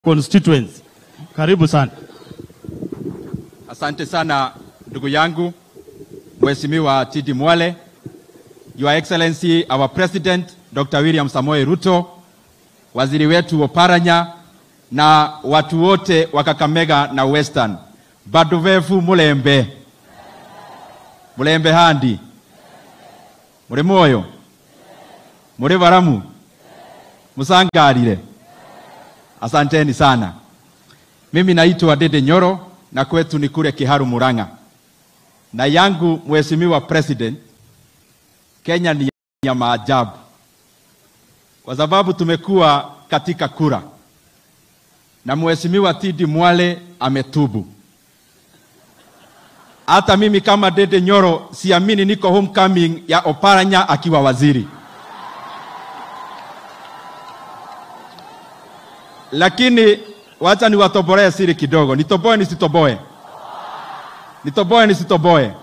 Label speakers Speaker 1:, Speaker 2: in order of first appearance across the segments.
Speaker 1: constituency. Karibu sana.
Speaker 2: Asante sana ndugu yangu Mheshimiwa Tidi Mwale, Your Excellency our President Dr. William Samoei Ruto, waziri wetu Oparanya na watu wote wa Kakamega na Western. Bado vefu mulembe mulembe handi muri moyo muri baramu musangarire. Asanteni sana. Mimi naitwa Dede Nyoro na kwetu ni kule Kiharu Murang'a, na yangu Mheshimiwa President, Kenya ni ya maajabu kwa sababu tumekuwa katika kura na Mheshimiwa Tidi Mwale ametubu. Hata mimi kama Dede Nyoro siamini niko homecoming ya Oparanya akiwa waziri, lakini wacha niwatobolee siri kidogo. Nitoboe nisitoboe? Nitoboe nisitoboe?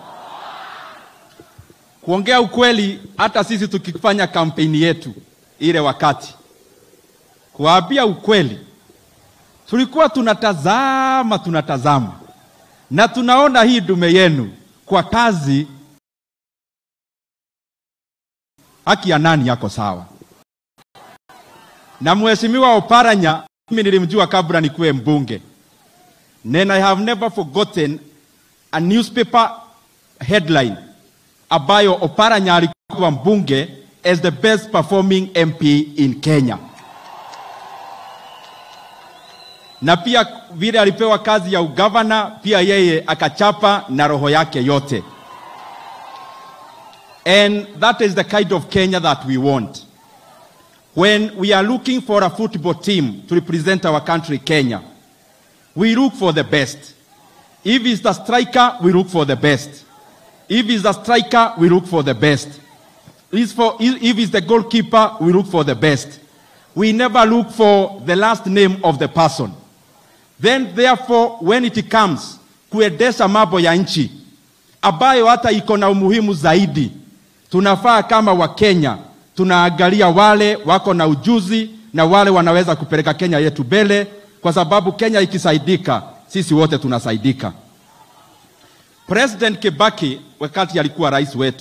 Speaker 2: Kuongea ukweli, hata sisi tukifanya kampeni yetu ile wakati, kuwaambia ukweli, tulikuwa tunatazama tunatazama na tunaona hii dume yenu kwa kazi, haki ya nani yako sawa? Na mheshimiwa Oparanya mimi nilimjua kabla nikuwe mbunge, and I have never forgotten a newspaper headline ambayo Oparanya alikuwa mbunge as the best performing MP in Kenya, na pia vile alipewa kazi ya ugavana, pia yeye akachapa na roho yake yote, and that is the kind of Kenya that we want. When we are looking for a football team to represent our country, Kenya, we look for the best. If it's the striker, we look for the best. If it's the striker, we look for the best. If, for, if it's the goalkeeper, we look for the best. We never look for the last name of the person. Then therefore, when it comes kuendesha mambo ya nchi ambayo hata iko na umuhimu zaidi, tunafaa kama Wakenya tunaangalia wale wako na ujuzi na wale wanaweza kupeleka Kenya yetu mbele, kwa sababu Kenya ikisaidika, sisi wote tunasaidika. President Kibaki wakati alikuwa rais wetu,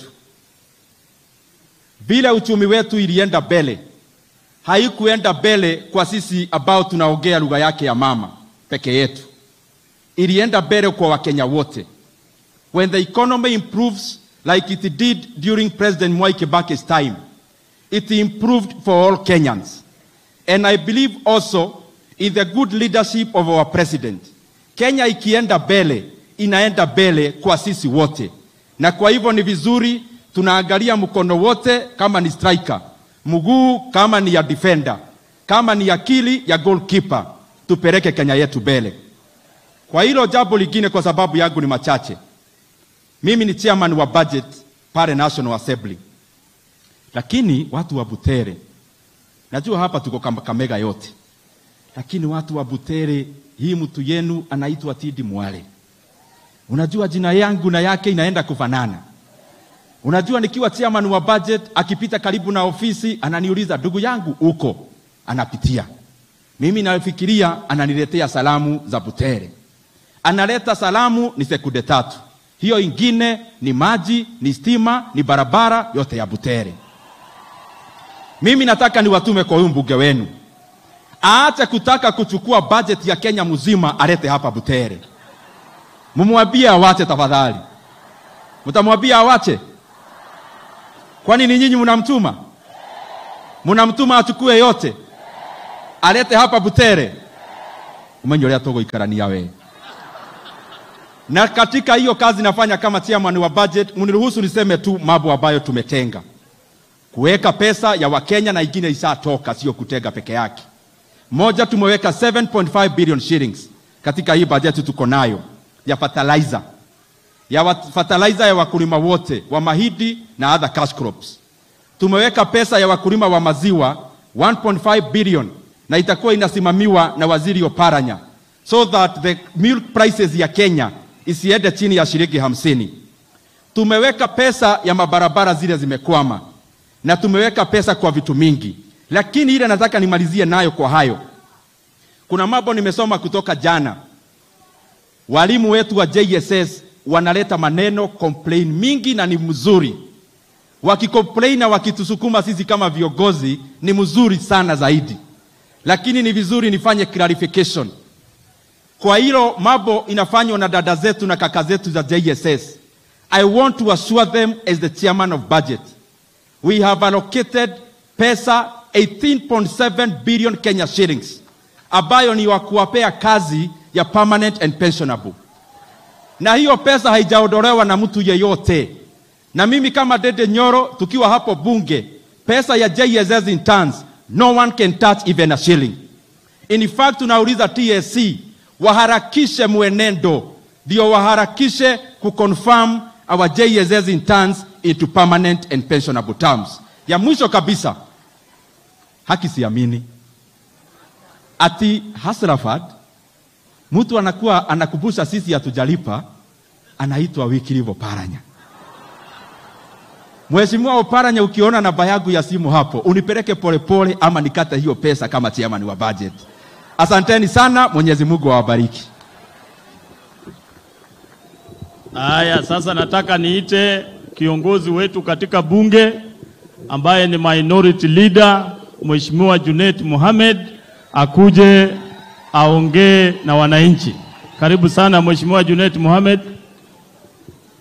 Speaker 2: vile uchumi wetu ilienda mbele, haikuenda mbele kwa sisi ambao tunaongea lugha yake ya mama peke yetu, ilienda mbele kwa Wakenya wote. When the economy improves like it did during President Mwai Kibaki's time, it improved for all Kenyans. And I believe also in the good leadership of our president. Kenya ikienda mbele, inaenda mbele kwa sisi wote, na kwa hivyo ni vizuri tunaangalia mkono wote, kama ni striker, mguu kama ni ya defender, kama ni akili ya goalkeeper, tupeleke Kenya yetu mbele. Kwa hilo jambo lingine, kwa sababu yangu ni machache, mimi ni chairman wa budget pale National Assembly lakini watu wa Butere, najua hapa tuko Kakamega yote, lakini watu wa Butere, hii mtu yenu anaitwa Tidi Mwale. Unajua jina yangu na yake inaenda kufanana. Unajua nikiwa chairman wa budget, akipita karibu na ofisi ananiuliza, ndugu yangu uko? Anapitia mimi, nafikiria ananiletea salamu za Butere. Analeta salamu ni sekunde tatu, hiyo ingine ni maji, ni stima, ni barabara yote ya Butere. Mimi nataka niwatume kwa huyu mbunge wenu, aache kutaka kuchukua bajeti ya Kenya mzima alete hapa Butere. Mumwambie awache tafadhali. Mtamwambia awache? Kwani ni nyinyi mnamtuma? Mnamtuma achukue yote alete hapa Butere? Umenye uria tuguikarania we na katika hiyo kazi nafanya kama chairman wa budget, mniruhusu niseme tu mambo ambayo tumetenga kuweka pesa ya Wakenya na ingine ishatoka, sio kutega peke yake. Moja, tumeweka 7.5 billion shillings katika hii bajeti tuko nayo ya fertilizer ya wa, fertilizer ya wakulima wote wa mahindi na other cash crops. Tumeweka pesa ya wakulima wa maziwa 1.5 billion na itakuwa inasimamiwa na waziri Oparanya so that the milk prices ya Kenya isiende chini ya shilingi hamsini. Tumeweka pesa ya mabarabara zile zimekwama na tumeweka pesa kwa vitu mingi, lakini ile nataka nimalizie nayo kwa hayo. Kuna mambo nimesoma kutoka jana. Walimu wetu wa JSS wanaleta maneno complain mingi na ni mzuri. Wakicomplain na wakitusukuma sisi kama viongozi ni mzuri sana zaidi, lakini ni vizuri nifanye clarification kwa hilo mambo inafanywa na dada zetu na kaka zetu za JSS. I want to assure them as the chairman of budget, we have allocated pesa 18.7 billion Kenya shillings ambayo ni wa kuwapea kazi ya permanent and pensionable, na hiyo pesa haijaondolewa na mtu yeyote. Na mimi kama Dede Nyoro tukiwa hapo bunge, pesa ya JSS interns, no one can touch even a shilling. In fact, tunauliza TSC waharakishe mwenendo, ndio waharakishe kuconfirm our JSS interns into permanent and pensionable terms. Ya mwisho kabisa, haki siamini ati Hasrafad mtu anakuwa anakumbusha sisi hatujalipa, anaitwa Wycliffe Oparanya. Mheshimiwa Oparanya, ukiona namba yangu ya simu hapo unipeleke polepole ama nikate hiyo pesa kama chairman wa budget. Asanteni sana, Mwenyezi Mungu awabariki.
Speaker 1: Haya, sasa nataka niite kiongozi wetu katika bunge ambaye ni minority leader Mheshimiwa Junet Mohamed akuje aongee na wananchi. Karibu sana Mheshimiwa Junet Mohamed.